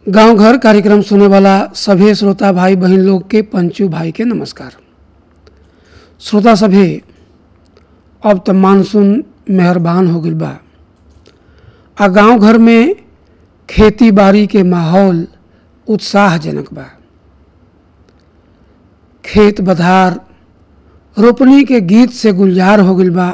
गांव घर कार्यक्रम सुने वाला सभी श्रोता भाई बहन लोग के पंचू भाई के नमस्कार श्रोता सभी अब तो मानसून मेहरबान हो गई बा आ गांव घर में खेती बाड़ी के माहौल उत्साहजनक बा खेत बधार रोपनी के गीत से गुलजार हो गई बा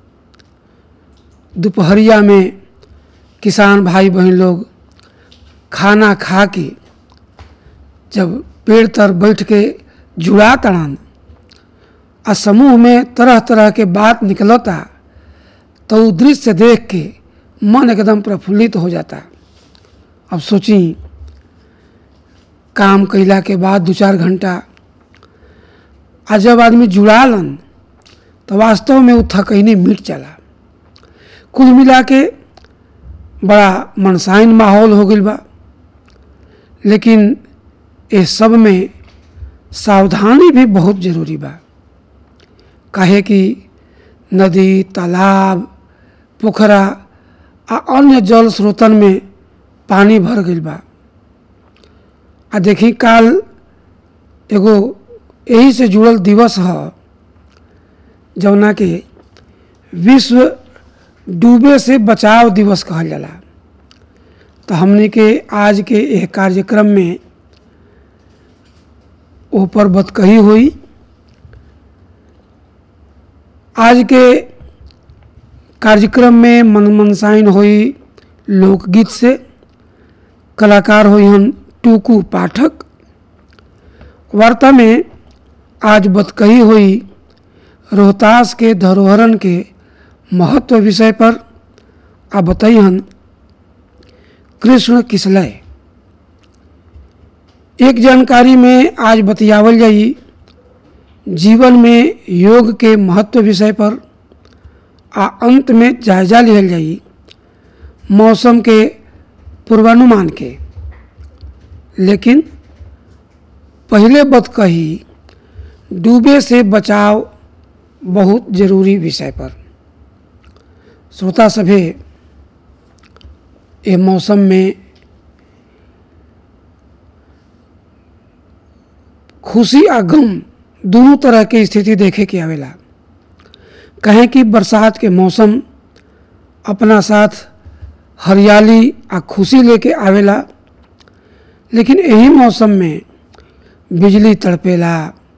दोपहरिया में किसान भाई बहन लोग खाना खा के जब पेड़ तर बैठ के जुड़ा तड़न आ समूह में तरह तरह के बात निकलता तो उ दृश्य देख के मन एकदम प्रफुल्लित हो जाता अब सोची काम कैला के बाद दो चार घंटा आ जब आदमी जुड़ालन तो वास्तव में वो थकैनी मिट जाला कुल मिला के बड़ा मनसाइन माहौल हो गई बा लेकिन इस सब में सावधानी भी बहुत जरूरी बा काहे कि नदी तालाब पोखरा आ अन्य जल स्रोतन में पानी भर गई बा आ देखी काल एगो यही से जुड़ल दिवस ह जौना के विश्व डूबे से बचाव दिवस कहल जाला तो हमने के आज के यह कार्यक्रम में ऊपर बतकही हुई आज के कार्यक्रम में मन मनसाइन हुई लोकगीत से कलाकार हुई हन टूकू पाठक वार्ता में आज बतकही हुई रोहतास के धरोहरन के महत्व विषय पर आ बताइहन कृष्ण किसलय एक जानकारी में आज बतियावल जाई जीवन में योग के महत्व विषय पर आ अंत में जायजा लिहल जाई मौसम के पूर्वानुमान के लेकिन पहले बत कही डूबे से बचाव बहुत जरूरी विषय पर श्रोता सभे ये मौसम में खुशी आ गम दोनों तरह के स्थिति देखे के आवेला कहें कि बरसात के मौसम अपना साथ हरियाली आ खुशी लेके आवेला लेकिन यही मौसम में बिजली तड़पेला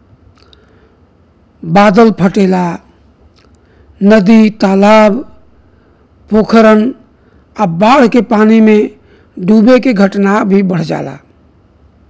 बादल फटेला नदी तालाब पोखरन आ बाढ़ के पानी में डूबे के घटना भी बढ़ जाला